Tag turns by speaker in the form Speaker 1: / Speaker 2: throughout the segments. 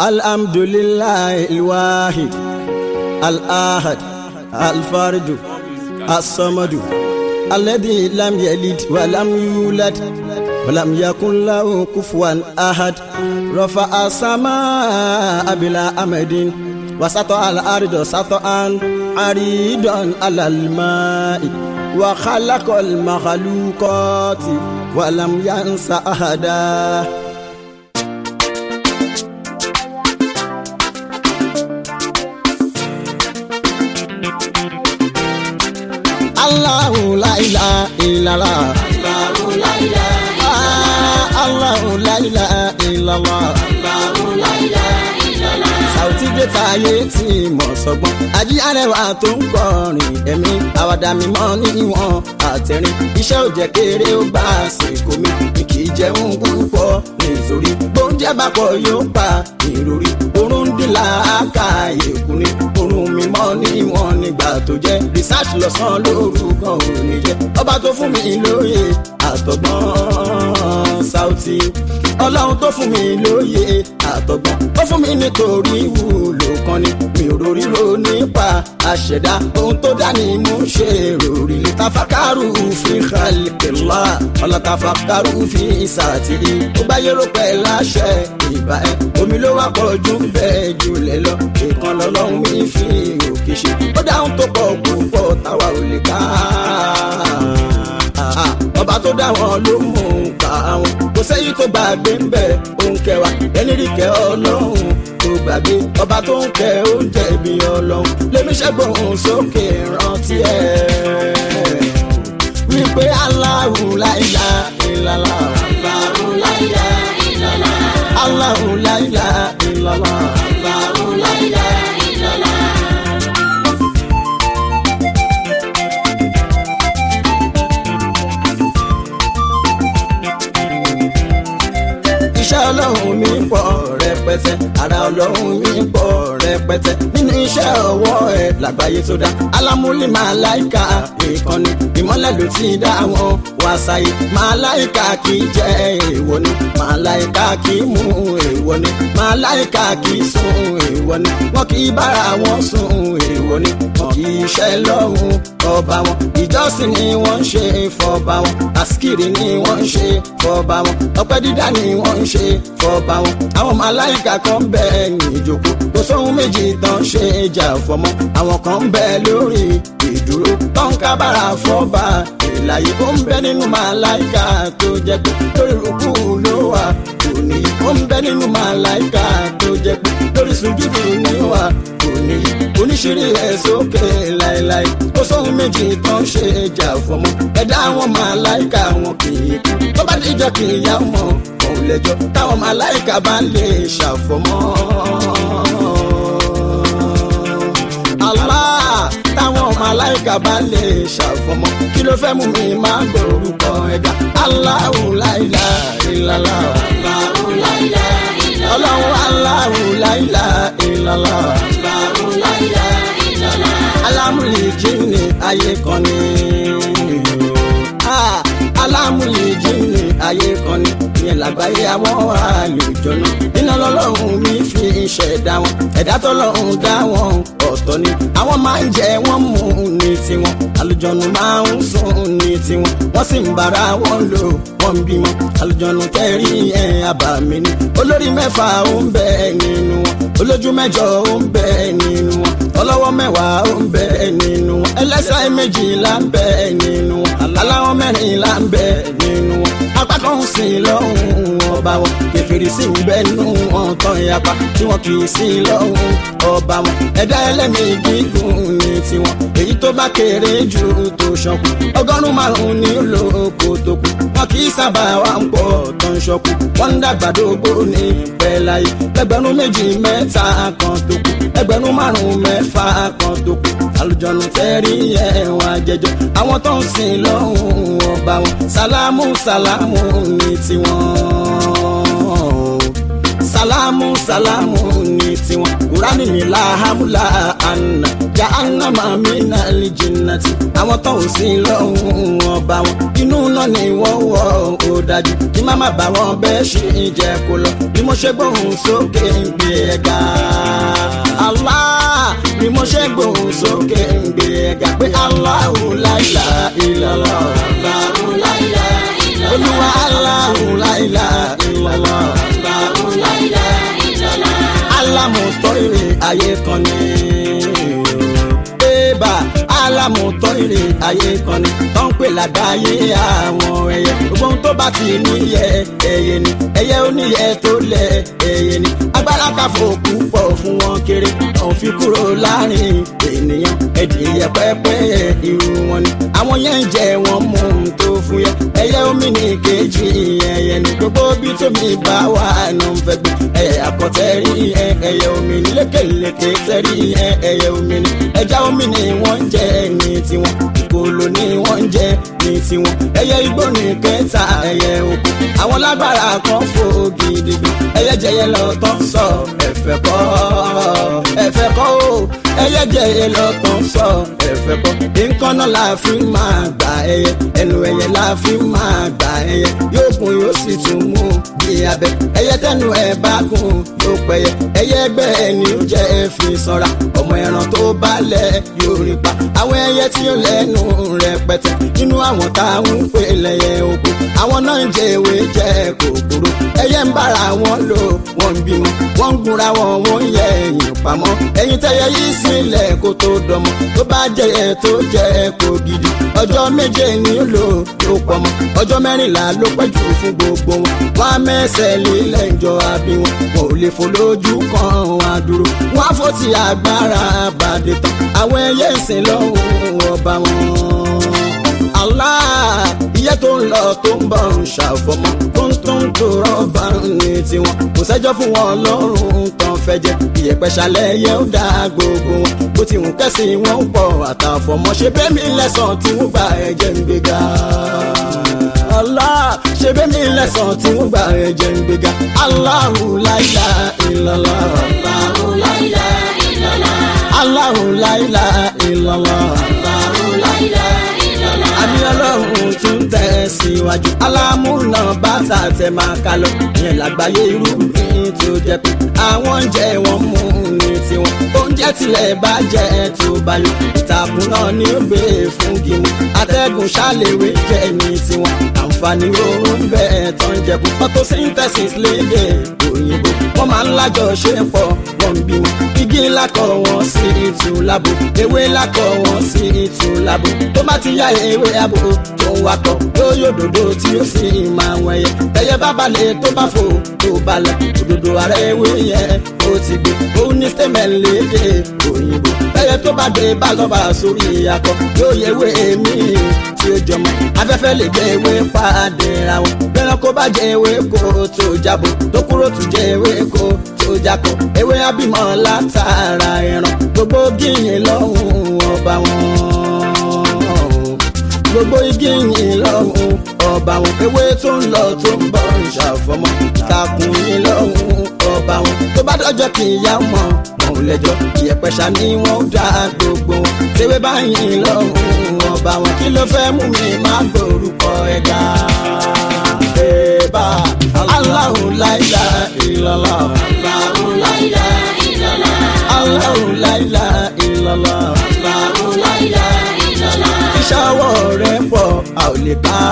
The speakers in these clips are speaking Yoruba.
Speaker 1: الحمد لله الواحد الآحد الفرد الصمد الذي لم يلد ولم يولد ولم يكن له كفوا أحد رفع السماء بلا أمد وسطع الأرض سطعا عريضا على الماء وخلق المخلوقات ولم ينس أحدا Allahu la ilaha illallah.
Speaker 2: Allahu la ilaha illallah.
Speaker 1: Allahu la ilaha illallah.
Speaker 2: Allahu la ilaha illallah.
Speaker 1: Sàùtì dé táyé tí mọ̀ sọ́gbọ́n. Ají arẹwà tó ń kọrin ẹ̀mí. Àwàdà mímọ́ níwọ̀n àtẹ̀rín. Iṣẹ́ ò jẹ́ kéré ó bá àsìkò mi. Mi kì í jẹun púpọ̀ nítorí. Bóúnjẹ bá pọ̀ yóò pa ìròrí. Orun dín làákà èkú ni. Orun mímọ́ níwọ̀n nígbà tó jẹ́. Research lọ́sàn-án lórúkọ òní jẹ́. Ọba tó fún mi lóye àtọ̀gbọ́n Sàùtì. Ọlọ́run tó fún mi lóye àtọ̀gbọ́n. Ó fún mi nítorí ìwúlò kan ni. Mi ò rórí ro nípa àṣẹ̀dá. Ohun tó dá ni mo ṣe ròrí. Lè tafakaru fi khalqillah. Ọlọ́ tafakaru fi ìsàtìrí. Ó bá yẹ́rọ pẹ̀ láṣẹ ìbá ẹ̀. Omi ló wá pọ̀ jù bẹ́ẹ̀ jùlẹ̀ lọ. Ìkan lọ́lọ́run mi fi òkè ṣe. Ó dáhùn tó pọ̀ púpọ̀ táwa ò lè ká ọba tó dá wọn ló mú un pa àwọn kò sẹ́yìn tó gbàgbé ń bẹ̀ òun kẹwàá ẹni rí kẹ ọlọ́run tó gbàgbé ọba tó ń kẹ oúnjẹ ibi ọlọ́run lèmi ṣẹ́gbọ̀n sókè rántí ẹ̀ wípé Allahu la ilaha illallah
Speaker 2: Allahu la ilaha illallah.
Speaker 1: Allahu la ilaha illallah.
Speaker 2: Allahu la ilaha illallah.
Speaker 1: iṣẹ́ ọlọ́run mi pọ̀ rẹpẹtẹ ara ọlọ́run mi pọ̀ rẹpẹtẹ nínú iṣẹ́ ọwọ́ ẹ̀ lágbàáyé tó dá alámúlí màláìka ìkànnì ìmọ́lẹ̀ ló ti dá wọn wá sáyé màláìka kì í jẹ́ èèwọ̀ ni màláìka kì í mú èèwọ̀ ni màláìka kì í sùn èèwọ̀ ni wọn kì í bára wọn sùn èèwọ̀ ni wọn kì í ṣe lọ́hùn ọba wọn ìjọsìn ni wọ́n ń ṣe fọba wọn àsìkiri ni wọ́n ń ṣe fọba wọn ọpẹ́ dídá ni wọ́n ń ṣe fọba wọn àwọn màláìka kan ń bẹ ní ìjókòó kò sóhun méjì tán ṣe jà fọmọ àwọn kan ń bẹ lórí ìdúró tán kábàrà fọba ìlàyé ó ń bẹ nínú màláìka tó jẹ pé lórí rúkú ló wà kò ní ó ń bẹ nínú màláìka tó jẹ pé lórí sùjúdù ní wà kò ní oníṣirí ẹ̀ sókè láéláé ó sóhun méjì tán ṣe jà fọmọ ẹ̀dá àwọn màláìka wọn kì í kú tó bá dìjọ́ kì í yá mọ́ òun lẹ́jọ́ táwọn màláìka bá lè ṣàfọmọ́. Allah táwọn màláìka bá lè ṣàfọmọ́ kí ló fẹ́ mú mi máa gbórúkọ ẹ̀dá Allahu la ilaha illallah
Speaker 2: Allahu la ilaha illallah.
Speaker 1: ọlọ́run Allahu la ilaha illallah
Speaker 2: Allahu la ilaha illallah.
Speaker 1: alámúlì jíìnì ayé kan ni Ah, alámúlì jíìnì ayé kan ni ìyẹn làgbáyé àwọn àlùjọ náà iná lọ́lọ́run mi fi ṣẹ̀dá wọn ẹ̀dá tọ́lọ́run dá wọn ọ̀tọ̀ ni àwọn máa ń jẹ wọ́n mú ní tiwọn àlùjọ̀nù máa ń sùn ní tiwọn wọ́n sì ń bára wọn lò wọ́n ń bímọ àlùjọ̀nù kẹrí ẹ̀ àbàmì ni olórí mẹ́fà ó ń bẹ nínú wọn olójú mẹ́jọ ó ń bẹ nínú wọn ọlọ́wọ́ mẹ́wàá ó ń bẹ nínú wọn ẹlẹ́sẹ̀ méjìlá ń bẹ nínú wọn aláwọ̀ mẹ́rìnlá ń bẹ nínú wọn apá kan ń sìn lọ́hùn ọba wọn kẹfìrì sì ń bẹ nínú wọn tán yapa tí wọn kì í sìn lọ́hùn ọba wọn ẹ̀dá ẹlẹ́mìí gígùn ní tiwọn èyí tó bá kéré jù tó ṣọkù ọgọ́rùn-ún márùn-ún ní olóko tó kù wọn kì í sábà wà ń pọ̀ tó ń ṣọkù wọn ń dàgbàdógbò ní pẹ́láyé ẹgbẹ̀rún méjì mẹ́ta kan tó kù ẹgbẹ̀rún márùn-ún mẹ́fà kan tó kù àlùjọ̀nù tẹ́rí ẹ̀wọ̀n àjẹjọ àwọn tó ń sìn lọ́hùn ọba wọn sálámù sálámù ní tiwọn sálámù sálámù ní tiwọn kúránì ní làhámúlà àná já ànámà mí náà lè jìnnà tí àwọn tó ń sin lọ́hùn ọba wọn inú náà ni wọ́n wọ̀ ó dájú kí má má bá wọn bẹ́ẹ̀ ṣe jẹ́ kó lọ bí mo ṣe gbóhùn sókè ń gbé ẹ̀gá. Allah bí mo ṣe gbóhùn sókè ń gbé ẹ̀gá pé Allahu la ilaha illallah.
Speaker 2: Allahu la ilaha illallah.
Speaker 1: olúwa Allahu la ilaha illallah.
Speaker 2: Allahu la ilaha illallah.
Speaker 1: alámùtọ́ èrè ayé kan ní. Bébà alámùtọ́ èrè ayé kan ní. Tó ń pè lágbàáyé àwọn ẹyẹ. Gbogbo ohun tó bá ti níyẹ ẹyẹ ni. Ẹyẹ oníyẹ tó lẹ ẹyẹ ni. Agbára ká fòkú pọ̀ fún wọn kéré. Òun fi kúrò láàrin ènìyàn. Ẹ̀dìyẹ pẹ́pẹ́ irú wọn ni. Àwọn yẹn ń jẹ wọn mú un tó fún yẹ. Ẹyẹ omi ní kejì ẹyẹ ni. Gbogbo bí tómi bá wà nù ń fẹ́ gbé. Ẹyẹ àkọ́tẹ́rì ẹ ẹyẹ omi ní lékèlékè tẹ́rì ẹ ẹyẹ omi ní. Ẹja omi ni wọ́n ń jẹ ní tiwọn. Ìkòlò ni wọ́n ń jẹ ní tiwọn. Ẹyẹ igbó ní kẹta ẹyẹ oko. Àwọn lágbára kan fò gidigidi. Ẹyẹ jẹyẹ lọ tán sọ ẹ̀fẹ̀ kọ́ ẹ̀fẹ̀ kọ́ o. Ẹyẹ jẹyẹ lọ tán sọ ẹ̀fẹ̀ kọ́. Nǹkan náà la fi máa gbà ẹyẹ. Ẹnu ẹyẹ la fi máa gbà ẹyẹ. Yóò kún yóò sì tún mú bí abẹ. Ẹyẹ tẹnu ẹ bá kún yóò pẹyẹ. Ẹyẹ ẹgbẹ́ ẹni ó jẹ́ ẹ fi sanra. Ọmọ ẹran tó balẹ̀ yóò rí pa. Àwọn ẹyẹ tí ó lẹ́nu rẹpẹtẹ. Nínú àwọn táwọn ń pè lẹ́yẹ oko. Àwọn náà ń jẹ ewé jẹ kòkòrò. Ẹyẹ ń bára wọn lò wọ́n ń bímọ. Wọ́n ń gunra wọn wọ́n ń yẹ ẹ̀yìn pamọ́. Ẹyin tẹyẹ yìí sílẹ̀ kó tó dọmọ. Tó bá jẹyẹ tó jẹ kó gidi. Ọjọ́ méje ni ó lò ló pọmọ. Ọjọ́ mẹ́rìnlá ló pẹ́ jù fún gbogbo wọn. Wọ́n á mẹ́sẹ̀ lílẹ̀ ìjọ àbí wọn. Wọn ò lè fò lójú kan wọn á dúró. Wọ́n á fò tí agbára bàdé tán. Àwọn ẹyẹ ìsìn lọ́hùn ọba wọn. Allah iye tó ń lọ tó ń bọ̀ ń ṣàfọmọ tó ń tó ń tó rọ́bà ní tiwọn kò sẹ́jọ́ fún wọn lọ́rùn tán fẹ́ jẹ ìyẹ̀pẹ̀ ṣalẹ̀ yẹ ó dá gbogbo wọn bó ti hùn kẹ́sì wọn ń pọ̀ àtàfọmọ ṣe bẹ́ẹ̀ mi lẹ́sàn tí wọ́n gba ẹ̀jẹ̀ ń gbéga. Allah ṣe bẹ́ẹ̀ mi lẹ́sàn tí wọ́n gba ẹ̀jẹ̀ ń gbéga. Allahu la ilaha illallah.
Speaker 2: Allahu la ilaha illallah.
Speaker 1: Allahu la ilaha illallah.
Speaker 2: Allahu la ilaha illallah.
Speaker 1: àmì ọlọ́run tún tẹ̀ síwájú. alámúná bàtà tẹ máa ká lọ. ìyẹn làgbáyé irúgbìn tó jẹ pé àwọn oúnjẹ wọn mú ní tiwọn. oúnjẹ tilẹ̀ bá jẹ́ tó bá yọ. ìtàkùn náà ní ó gbé fún gímù. atẹ́gùn ṣàlèwé jẹ́ ní tiwọn. àǹfààní oorun bẹ́ẹ̀ tán jẹ kú. photosynthesis lédè òyìnbó. wọ́n máa ń lájọ ṣe pọ̀ wọ́n ń bímọ. igi lákọ̀ wọn sí ìtù lábo. ewé lákọ̀ wọn sí ìtù lábo. tó bá ti yá ewé abo tó ń wakọ̀ yóò yóò dòdò tí ó sì máa wẹ̀yẹ. tẹ̀yẹ bá balẹ̀ tó bá fò tó balẹ̀. òdòdó ara ewé yẹn ó ti gbé. òun ní sẹ́mẹ̀ lédè òyìnbó. tẹ̀yẹ tó bá dé bá lọ́ba sórí akọ yóò yẹ ewé mi tí ó jọmọ. afẹ́fẹ́ lè jẹ ewé pàdé ra wọn. bẹ́ẹ̀ kó bá jẹ ewé kó tó jábọ̀ tó kúrò tún jẹ ewé kó tó jákọ̀. ewé abímọ látara ẹran gbogbo gíyìn lọ́hùn ọba wọn gbogbo igi yìí lọ́hùn ọba wọn ewé tó ń lọ tó ń bọ̀ ń ṣàfọmọ takùn yìí lọ́hùn ọba wọn tó bá dọ́jọ́ kì í yá mọ́ wọn ò lẹ́jọ́ ìyẹ̀pẹ̀ ṣá ni wọ́n ń dá gbogbo wọn tewé báyìí lọ́hùn ọba wọn kí ló fẹ́ mú mi má gbórúkọ ẹ̀dá. Bébà Allahu la ilaha illallah.
Speaker 2: Allahu la ilaha illallah.
Speaker 1: Allahu la ilaha illallah.
Speaker 2: Allahu la ilaha illallah.
Speaker 1: iṣẹ́ ọwọ́ rẹ̀ pọ̀ a ò lè ká.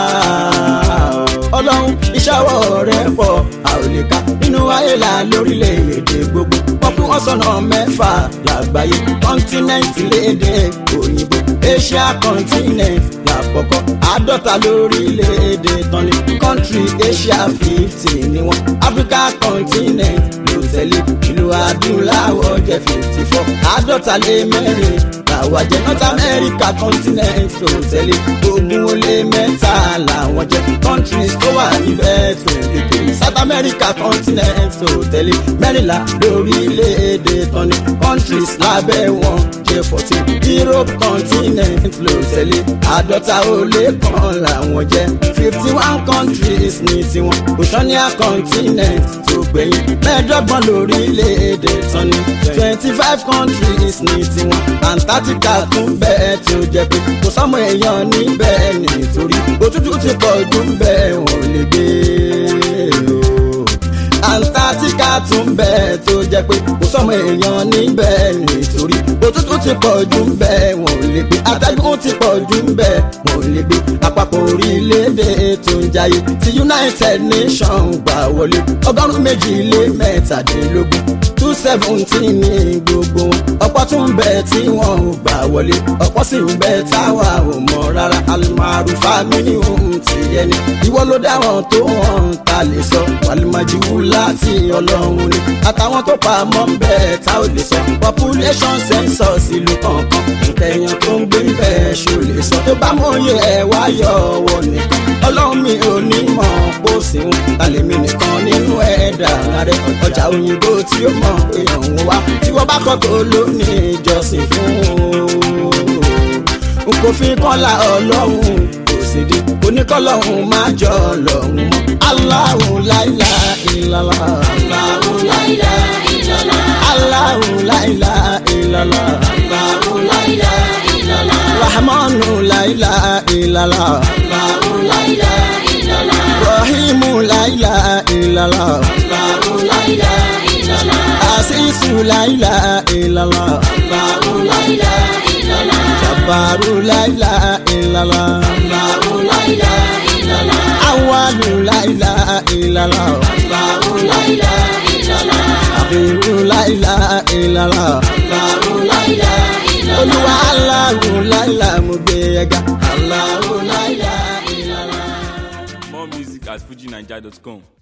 Speaker 1: ọlọ́run iṣẹ́ ọwọ́ rẹ̀ pọ̀ a ò lè ká. nínú ayé la lórílẹ̀‐èdè gbogbo wọ́n pín wọ́n sọ̀nà mẹ́fà lágbàáyé kọ́ńtínẹ́ǹtì léde òyìnbó asia continent lákọ̀ọ́kọ́ àádọ́ta lórílẹ̀‐èdè tán ni country asia fifty ni wọ́n africa continent ló tẹ̀lé ìlú adúláwọ̀ jẹ́ fifty four àádọ́ta lé mẹ́rin làwọn jẹ́ north america continent ló tẹ̀lé ogún ó lé mẹ́ta làwọn jẹ́ countries tó wà níbẹ̀ twenty three south america continent tó tẹ̀lé mẹ́rìnlá lórílẹ̀‐èdè tọ́ni countries lábẹ́ wọn jẹ́ fourteen europe continent ló tẹ̀lé àádọ́ta ó lé kan làwọn jẹ́ fifty one countries ní tiwọn oceania continent tó gbẹ̀yìn mẹ́ẹ̀ẹ́dọ́gbọ̀n lórílẹ̀‐èdè tọ́ni twenty five countries ní tiwọn antarctica tún bẹ́ẹ̀ tí ó jẹ́ pé kò sọ́mọ èèyàn níbẹ̀ nítorí òtútù ti pọ̀ jù bẹ́ẹ̀ wọ́n lè gbé o antarctica tún bẹ́ẹ̀ tó jẹ́ pé kò sọ́mọ èèyàn níbẹ̀ nítorí òtútù ti pọ̀ jù bẹ́ẹ̀ wọ́n lè gbé atẹ́gùn ti pọ̀ jù bẹ́ẹ̀ wọ́n lè gbé àpapọ̀ orílẹ̀-èdè tó ń jayé ti united nations gbà wọlé ọgọ́rùn-ún méjì lé mẹ́tàdínlógún two seventeen ní gbogbo wọn ọ̀pọ̀ tún ń bẹ tí wọ́n ò gbà wọlé ọ̀pọ̀ sì ń bẹ táwa ò mọ̀ rárá alimaru famini ohun ti yẹni ìwọ ló dá wọn tó wọn ta lè sọ wàlúmọ̀jú láti ọlọ́run ni àtàwọn tó pa mọ́ ń bẹ tá ò lè sọ population census ìlú kọ̀ọ̀kan nkẹyàn tó ń gbé bẹ́ẹ̀ ṣó lè sọ tó bá mọ̀ye ẹ̀ wá yọ ọwọ́ nìkan ọlọ́run mi ò ní mọ̀ bó sì ń tàlẹ́mì nìkan nínú ẹ̀dá rẹ̀ ọjà òyìnbó tí ó mọ̀ pé òun wá tí wọ́n bá kọ́ tó ló ní ìjọsìn fún un kò fi kọ́lá ọlọ́run kò sì di oníkọ́lọ́hún má jọ ọlọ́run mọ́ aláhùn láìlá ìlàlá
Speaker 2: Allahu la ilaha illallah.
Speaker 1: aláhùn láìlá ìlàlá
Speaker 2: Allahu la ilaha illallah.
Speaker 1: rahmanu láìlá ìlàlá
Speaker 2: Allahu la ilaha illallah.
Speaker 1: rahimu láìlá ìlàlá
Speaker 2: Allahu la ilaha illallah.
Speaker 1: asisu láìlá ìlàlá
Speaker 2: Allahu la ilaha illallah.
Speaker 1: jabaru láìlá ìlàlá
Speaker 2: Allahu la ilaha illallah.
Speaker 1: awalu láìlá ìlàlá
Speaker 2: Allahu la ilaha illallah.
Speaker 1: abiru láìlá ìlàlá.
Speaker 2: Allahu la ilaha illallah.
Speaker 1: olúwa aláwo láìla mo gbé ẹga aláwo láìla.
Speaker 3: More music at fujinaija.com.